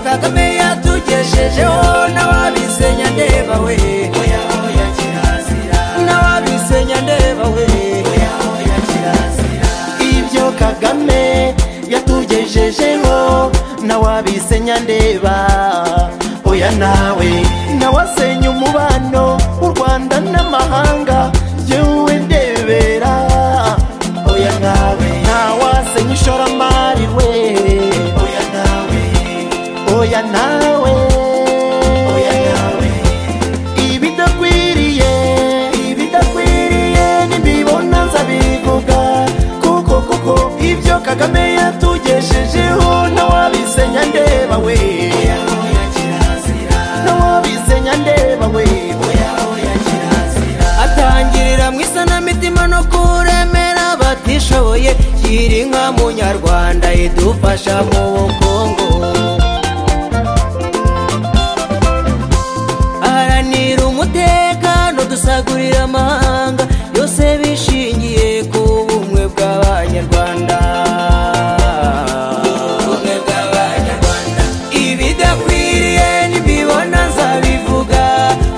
kagame yatugejejeho n'ababisenya ndeba we oya oya kirazira n'ababisenya ndeba we oya oya kirazira ibyo kagame yatugejejeho nawabisenya ndeba oya nawe nawasenya umubano w'u rwanda n'amahanga yewe ndebera oya nawe ntawasenya ishoramari we oya nawe oya nawe oya nawe ibidakwiriye ibidakwiriye nibibona nzabivuga kuko kuko ibyo kagame yatugejejeho nawabisenya ndeba we oya oya kirazira nawabisenya ndeba we oya oya kirazira atangirira mu isanamitima no kuremera abatishoboye yiri inka munyarwanda idufasha mu bukungu aharanira umutekano dusagurira amahanga yose bishingiye ku bumwe bw'abanyarwanda Ubumwe bw'Abanyarwanda. ibidakwiriye nibibona nzabivuga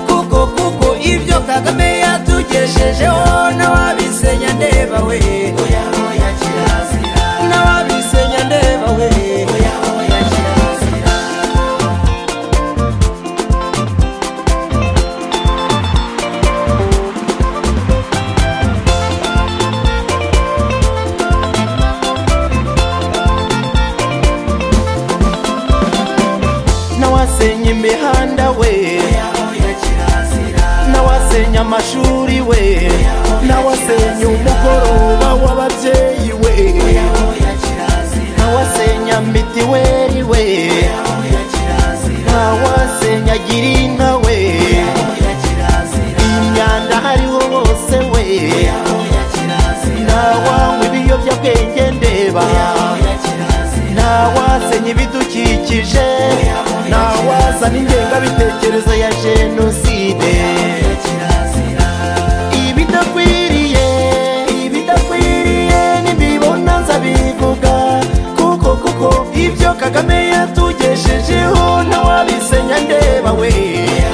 kuko kuko ibyo kagame yatugejejeho n'ababisenya ndeba we oya oya kirazira n'ababisenya ndeba we oya oya kirazira nawasenya imihanda we oya oya kirazira nawasenya amashuri we nawasenya umugoroba w'ababyeyi we oya oya kirazira nawasenya mitiweri we oya oya kirazira nawasenya girinka we oya kirazira imyanda hariho hose we oya oya kirazira nawanywa ibiyobyabwenge ndeba oya kirazira nawasenya ibidukikije nawazana ingengabitekerezo ya jenoside oya kirazira ibidakwiriye ibidakwiriye nibibona nzabivuga kuko kuko ibyo kagame yatugejejeho ntawabisenya ndeba we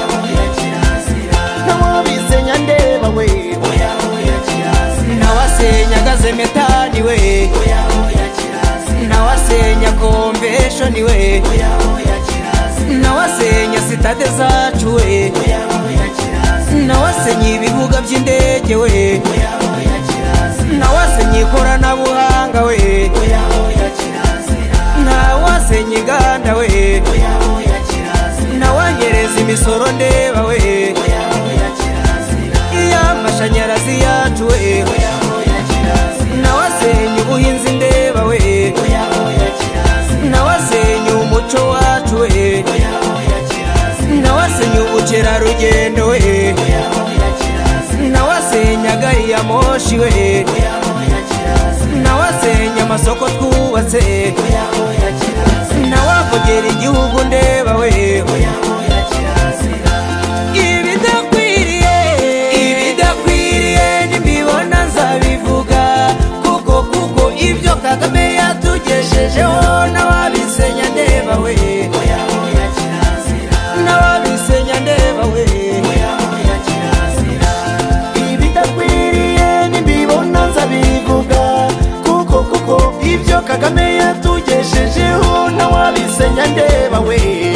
oya oya kirazira ntawabisenya ndeba we oya oya kirazira ntawasenya gazemetani we oya oya kirazira ntawasenya komveshoni we oya oya kirazira ntawasenya sitade zacu we oya oya kirazira ntawasenya ibibuga by'indege we oya oya kirazira ntawasenya ikoranabuhanga we oya oya kirazira ntawasenya inganda we oya oya kirazira nawangereza imisoro ndeba we oya oya kirazira iy'amashanyarazi yacu we oya oya kirazira nawasenya ubuhinzi ndeba we oya oya kirazira nawasenya umuco wacu we oya oya kirazira nawasenya ubukerarugendo we oya oya kirazira nawasenya gari ya moshi we oya oya kirazira nawasenya amasoko twubatse oya oya kirazira nawavugera igihugu ndeba we oya oya kirazira ibidakwiriye ibidakwiriye nibibona nzabivuga kuko kuko ibyo kagame yatugejejeho n'ababisenya ndeba we oya oya kirazira n'ababisenya ndeba we oya oya kirazira ibidakwiriye nibibona nzabivuga kuko kuko ibyo kagame yatugejejeho nawabisenya ndeba we